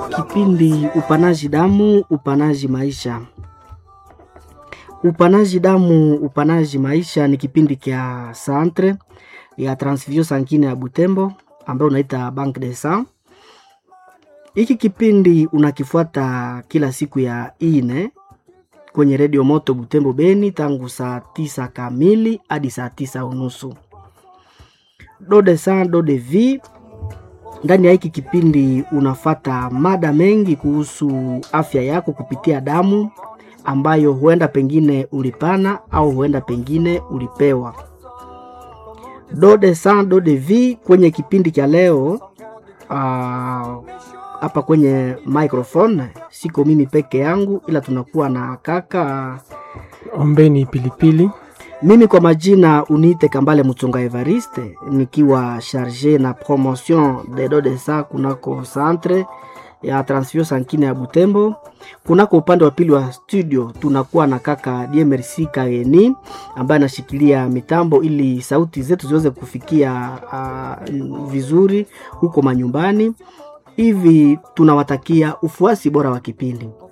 Kipindi upanaji damu, upanaji maisha. Upanaji damu, upanaji maisha ni kipindi kya centre ya transfusion sanguine ya Butembo ambayo unaita Banque de Sang. Hiki kipindi unakifuata kila siku ya ine kwenye redio moto Butembo Beni tangu saa tisa kamili hadi saa tisa unusu. Do de sang do de vie. Ndani ya hiki kipindi unafata mada mengi kuhusu afya yako kupitia damu ambayo huenda pengine ulipana au huenda pengine ulipewa. Do de sang do de vie kwenye kipindi cha leo hapa uh, kwenye microphone siko mimi peke yangu, ila tunakuwa na kaka Ombeni Pilipili. Mimi kwa majina uniite Kambale Mutunga Evariste, nikiwa charge na promotion de do de sang kunako centre ya transfusion sanguine ya Butembo. Kunako upande wa pili wa studio tunakuwa na kaka DMRC Kageni ambaye anashikilia mitambo ili sauti zetu ziweze kufikia uh, vizuri huko manyumbani. Hivi tunawatakia ufuasi bora wa kipindi.